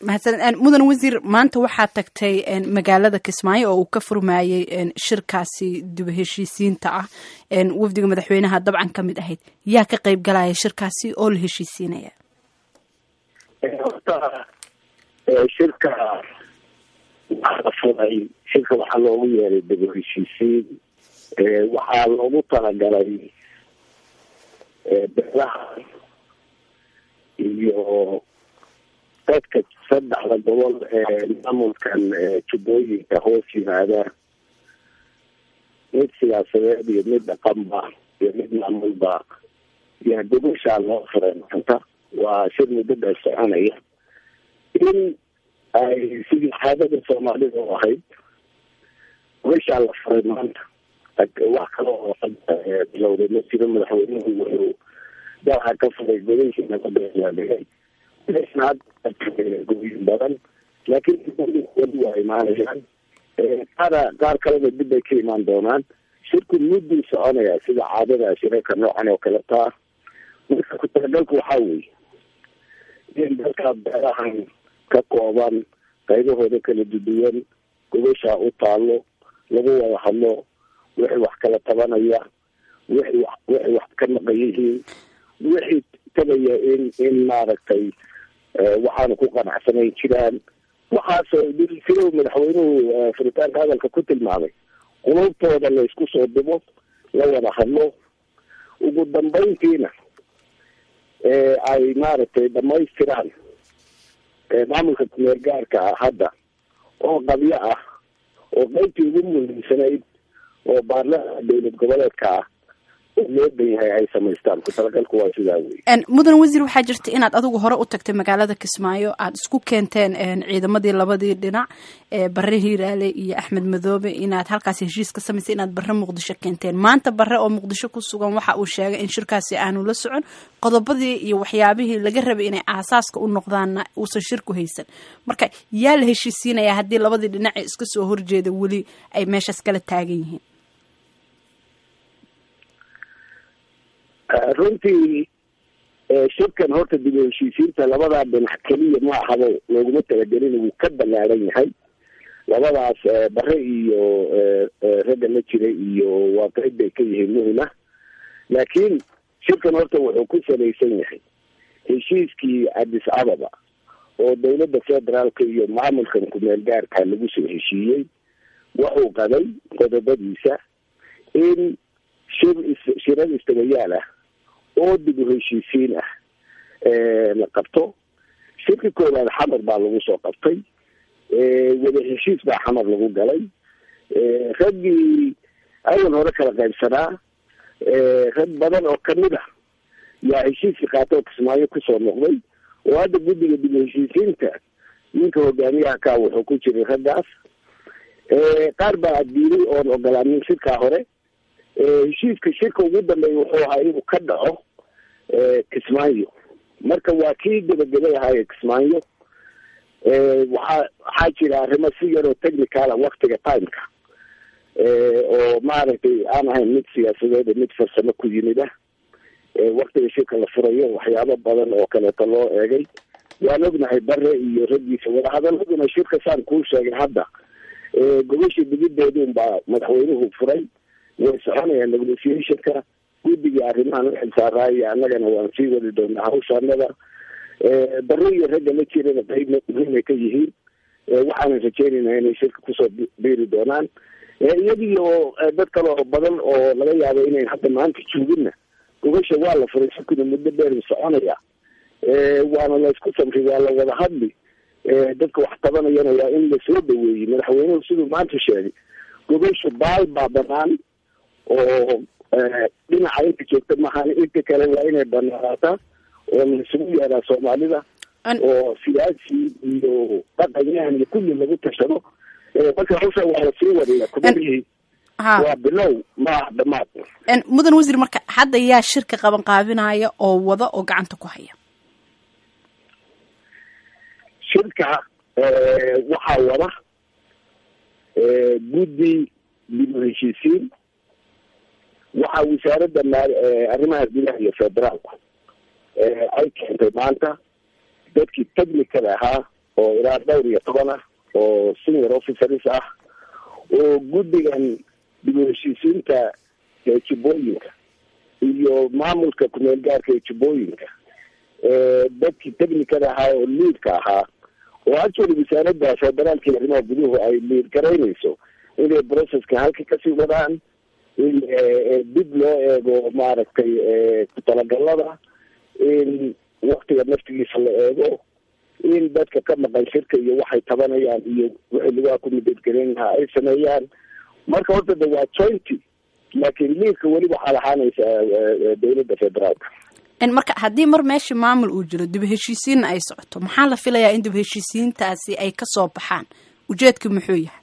mahadsaned mudan wasiir maanta waxaad tagtay magaalada kismaayo oo uu ka furmaayey shirkaasi dib heshiisiinta ah wafdiga madaxweynaha dabcan ka mid ahayd yaa ka qayb galaya shirkaasi oo la heshiisiinaya horta shirka waxaa la furay shirka waxaa loogu yeeray dib heshiisiin waxaa loogu talagalay beelaha iyo dadka saddexda gobol ee maamulkan jubbooyinka hoos yimaada mid siyaasadeed iyo mid dhaqanba iyo mid maamulba yaa gobashaa loo furay maanta waa shir muddo dheer soconaya in ay sidii caadada soomaalida u ahayd gobashaa la furay maanta wax kale oo bilowday ma jiro madaxweynuhu wuxuu daaha ka furay gobashii nabadheeyaadhigay goyin badan laakiin weli waa imaanayaan qaara qaar kalena dib bay ka imaan doonaan shirku mudduu soconayaa sida caadada shirarka noocan oo kale taa marka ku talagalku waxaa weeye in dadka beerahan ka kooban qaybahooda kala duduwan gobashaa u taalo lagu wada hadlo wixii wax kala tabanaya wixii wa wixii wax ka maqan yihiin wixii tagaya in in maaragtay waxaanu ku qanacsanayn jiraan waxaasoo sida madaxweynuhu furitaanka hadalka ku tilmaamay qulubtooda la isku soo dhibo la wada hadlo ugu dambeyntiina ay maaragtay dhamaystiraan maamulka kumeel gaarka ah hadda oo qabyo ah oo qeybtii ugu muhiimsanayd oo baarlamaanka dowlad goboleedka ah loo dhan yahay ay samaystaan ku talagalku waa sidaa wey mudan wasiir waxaa jirta inaad adigu hore u tagtay magaalada kismaayo aada isku keenteen ciidamadii labadii dhinac bare hiiraale iyo axmed madoobe inaad halkaasi heshiis ka samaysay inaad bare muqdisho keenteen maanta bare oo muqdisho ku sugan waxa uu sheegay in shirkaasi aanu la socon qodobadii iyo waxyaabihii laga rabay inay aasaaska u noqdaanna uusan shirku haysan marka yaa la heshiisiinayaa haddii labadii dhinac ee iska soo horjeeda weli ay meeshaas kala taagan yihiin runtii shirkan horta dib u heshiisiinta labadaa dhinac keliya ma ahabo looguma talagelin wuu ka ballaaran yahay labadaas bare iyo ragga la jira iyo waa qeyb bay ka yihiin muhima laakiin shirkan horta wuxuu ku salaysan yahay heshiiskii addis ababa oo dowladda federaalka iyo maamulkan kumeel gaarka lagu soo heshiiyey wuxuu qaday qodobadiisa in shir shirar istabayaal ah oo dib u heshiisiin ah la qabto shirka koowaad xamar baa lagu soo qabtay wada heshiis baa xamar lagu galay raggii awal hore kala qaybsanaa rag badan oo kamid ah yaa heshiiskii qaata oo kismaayo kusoo noqday oo hadda guddiga dib u heshiisiinta ninka hogaamiyaha ka wuxuu ku jiray raggaas qaar baa diiday oon ogolaanin shirkaa hore heshiiska shirka ugu dambeeya wuxuu ahaa inuu ka dhaco kismaayo marka waa kii gebagabay ahaaye kismaayo waxaa waxaa jira arrimo si yaroo technicala waktiga timeka oo maaragtay aan ahayn mid siyaasadeed mid farsamo ku yimid ah waktiga shirka la furayo waxyaabo badan oo kaleeto loo eegay waan ognahay bare iyo raggiisa wadahadaladuna shirka saan kuu sheegay hadda gobashii digideedun baa madaxweynuhu furay way soconayaan negotiationka guddigii arrimahan uxilsaaraayo annagana waan sii wadi doonaa hawshaanada bare iyo ragga la jirana qayb muhiimay ka yihiin waxaanan rajeynayna inay shirka kusoo biiri doonaan iyadii oo dad kale oo badan oo laga yaabo inayn hadda maanta jooginna gobasha waa la furay shirkuna muddo dheer soconaya waana la isku samray waa la wada hadli dadka wax tabanayana waa in lasoo dhaweeyey madaxweynuhu siduu maanta sheegay gobasha baal baa banaan oo dhinaca inta joogta maahan inta kale waa inay banaanaataa oo laisugu yeeraa soomaalida oo siyaasi iyo dhaqanyahan iyo kulli lagu tashado marka hawsha waa lasii wadaya kubarihii waa bilow maaha dhamaad mudan wasiir marka hadda yaa shirka qaban qaabinaya oo wada oo gacanta ku haya shirka waxaa wada guddi dib u heshiisiin waxaa wasaaradda maal arrimaha gudaha iyo federaalku ay keentay maanta dadkii technical ahaa oo ilaa dhowr iyo toban ah oo senior officers ah oo guddigan dib u heshiisiinta ee jubbooyinka iyo maamulka kumeel gaarka ee jubbooyinka dadkii technicada ahaa oo liidka ahaa oo actually wasaaradda federaalka iyo arrimaha guduhu ay liid garaynayso inay processka halka kasii wadaan in dib loo eego maaragtay ku talagalada in waktiga naftigiisa la eego in dadka ka maqan shirka iyo waxay tabanayaan iyo wixii lagaa ku midadgelin lahaa ay sameeyaan marka horta de waa jointy laakiin liidka weli waxaa lahaanaysa dowladda federaalka marka haddii mar meesha maamul uu jiro dib heshiisiinna ay socoto maxaa la filayaa in dib heshiisiintaasi ay kasoo baxaan ujeedka muxuu yahay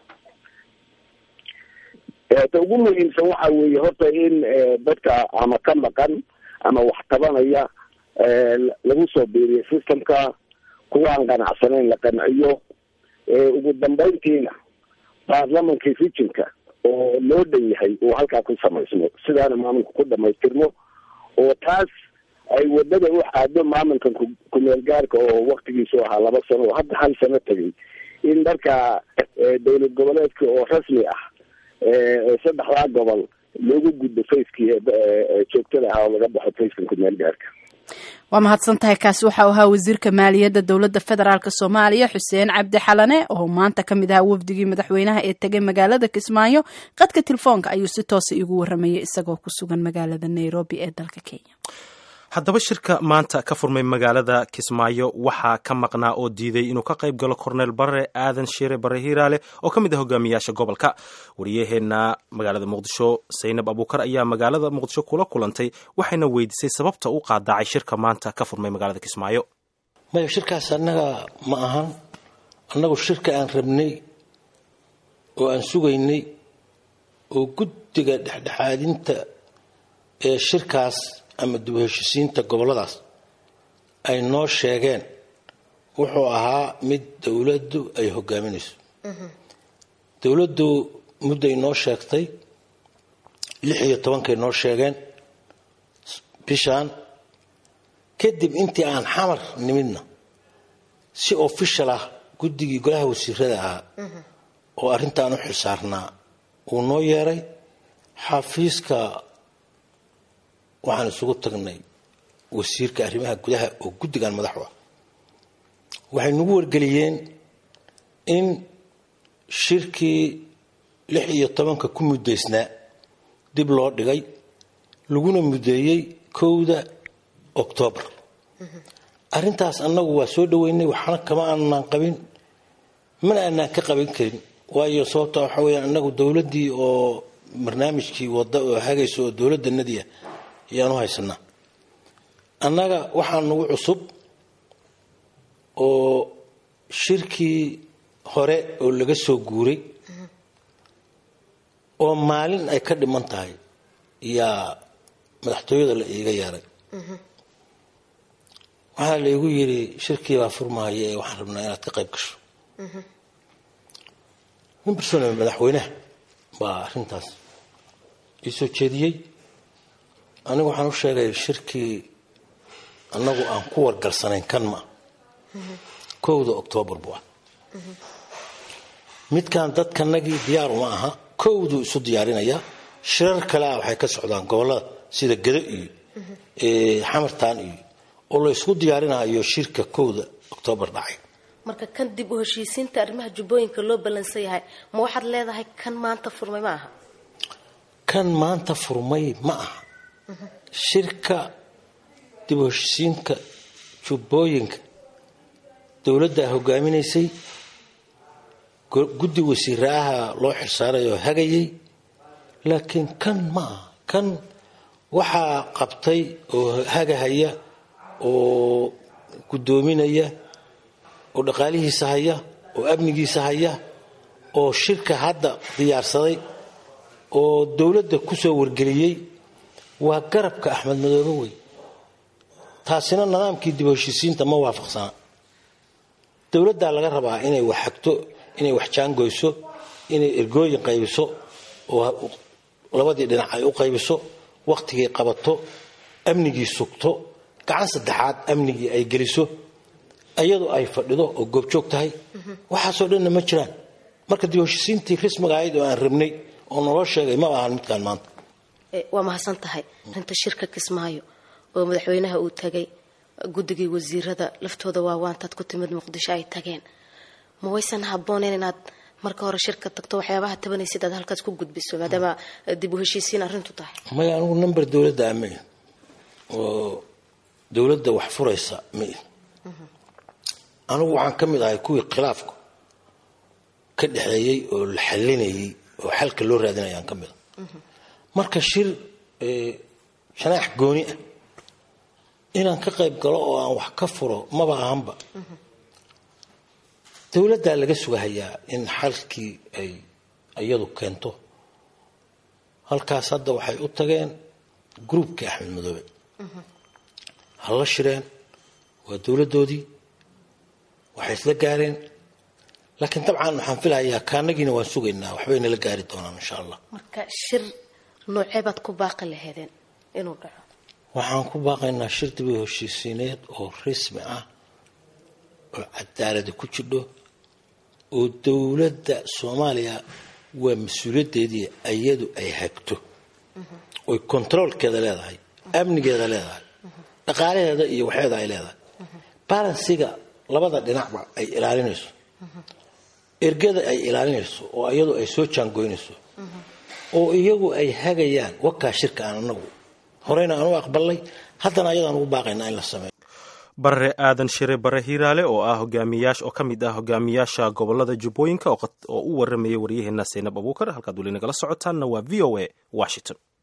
ta ugu muhiimsan waxa weeye horta in dadka ama ka maqan ama wax tabanaya lagu soo biiriyo systemka kuwaan qanacsanayn la qanciyo ugu dambeyntiina baarlamankii rijinka oo loo dhan yahay uu halkaa ku samaysmo sidaana maamulka ku dhamaystirmo oo taas ay wadada u xaado maamulkan kumeel gaarka oo waktigiisu ahaa laba sano oo hadda hal sano tegay in markaa dowlad goboleedka oo rasmi ah saddexdaa gobol loogu gudbo facekii joogtada ahaa oo laga baxo facekan kumeel gaarka waa mahadsan tahay kaasi waxau ahaa wasiirka maaliyadda dowladda federaalk soomaaliya xuseen cabdi xalane oo maanta ka mid ahaa wafdigii madaxweynaha ee tegay magaalada kismaayo qadka telefoonka ayuu si toosa igu waramayay isagoo ku sugan magaalada nairobi ee dalka kenya haddaba shirka maanta ka furmay magaalada kismaayo waxaa ka maqnaa oo diiday inuu ka qayb galo korneel bare aadan shiire bare hiiraale oo ka mid ah hogaamiyaasha gobolka wariyaheenna magaalada muqdisho saynab abuukar ayaa magaalada muqdisho kula kulantay waxayna weydiisay sababta u qaadacay shirka maanta ka furmay magaalada kismaayo maya shirkaas annaga ma ahan annagu shirka aan rabnay oo aan sugaynay oo guddiga dhexdhexaadinta ee shirkaas ama dib heshisiinta gobolladaas ay noo sheegeen wuxuu ahaa mid dowladdu ay hogaaminayso dowladdu mudday noo sheegtay lix iyo tobankay noo sheegeen bishaan kadib intii aan xamar nimidna si official ah guddigii golaha wasiirada ahaa oo arrintaan u xilsaarnaa uu noo yeeray xafiiska waxaan isugu tagnay wasiirka arrimaha gudaha oo guddigan madaxu ah waxay nagu wargeliyeen in shirkii lix iyo tobanka ku muddaysnaa dib loo dhigay laguna muddeeyey kowda oktoobar arrintaas annagu waa soo dhoweynay waxna kama aanaan qabin mana aanaan ka qaban karin waayo sababta waxa weya annagu dowladdii oo barnaamijkii wadda oo hagaysa oo dowladdanadii ah ayaan u haysanaa annaga waxaa nagu cusub oo shirkii hore oo laga soo guuray oo maalin ay ka dhiman tahay yaa madaxtooyada la iiga yeeray waxaa laygu yidhi shirkii baa furmahaya ee waxaan rabnaa inaad ka qayb gasho nin bersone madaxweynaha baa arrintaas ii soo jeediyey anigu waxaan u sheegay shirkii annagu aan ku wargalsanayn kan ma kowda oktoobar buu ah midkan dadkanagii diyaar uma aha kowduu isu diyaarinayaa shirar kale ah waxay ka socdaan gobollada sida gado iyo xamartaan iyo oo la ysku diyaarinayo shirka kowda oktoobar dhacay marka kan dib u heshiisiinta arrimaha jubbooyinka loo ballansan yahay ma waxaad leedahay kan maanta furmay ma aha kan maanta furmay ma aha shirka dib u heshiisiinka jubbooyinka dowladdaa hogaaminaysay guddi wasiiraaha loo xilsaarayoo hagayay laakiin kan ma aha kan waxaa qabtay oo hagahaya oo guddoominaya oo dhaqaalihiisa haya oo amnigiisa haya oo shirka hadda diyaarsaday oo dowladda ku soo wargeliyey waa garabka axmed madoobe wey taasina nidaamkii dib heshiisiinta ma waafaqsana dowladdaa laga rabaa inay wax xagto inay wax jaangoyso inay ergooyin qaybiso oo labadii dhinac ay u qaybiso wakhtigii qabato amnigii sugto gacan saddexaad amnigii ay geliso iyadu ay fadhido oo goobjoog tahay waxaasoo dhanna ma jiraan marka dib heshiisiintii rismiga ahayd oo aan rabnay oo naloo sheegay ma ahan midkaan maanta waa mahadsan tahay arinta shirka kismaayo oo madaxweynaha uu tagay guddigii wasiirada laftooda waawaantaad ku timid muqdisho ay tageen ma waysan habbooneyn inaad marka hore shirka tagto waxyaabaha tabanaysid aad halkaas ku gudbiso maadaama dib u heshiisiin arrintu tahay maya anigu number dowladda ama oo dowladda wax furaysa ma anigu waxaan ka mid ahay kuwii khilaafku ka dhexeeyey oo la xalinayey oo xalka loo raadinayaan ka mid a marka shir shanaax gooni ah inaan ka qayb galo oo aan wax ka furo maba ahanba dowladdaa laga sugahayaa in xalkii ay iyadu keento halkaas hadda waxay u tageen gruubkii axmed madoobe ha la shireen waa dowladdoodii waxay isla gaareen laakiin dabcan waxaan filahayaa kaanagiina waan sugaynaa waxbay nala gaari doonaan insha allah marka shir noocee baad ku baaqi laheedeen inuu dhaco waxaan ku baaqaynaa shir dib u heshiisiineed oo rasmi ah oo cadaalada ku jidho oo dowladda soomaaliya waa mas-uuliyaddeedii iyadu ay hagto oy controolkeeda leedahay amnigeeda leedahay dhaqaalaheeda iyo waxeeda ay leedahay balansiga labada dhinacba ay ilaalinayso ergada ay ilaalinayso oo iyadu ay soo jaangoynayso oo iyagu ay hagayaan wakaa shirka aan anagu horeyna aan u aqbalnay haddana ayadaan ugu baaqaynaa in la sameeyo barre aadan shire bare hiiraale oo ah hogaamiyaash oo ka mid ah hogaamiyaasha gobolada jubbooyinka oo u waramayay waryaheena saynab abuukar halkaad weli nagala socotaanna waa v o a washington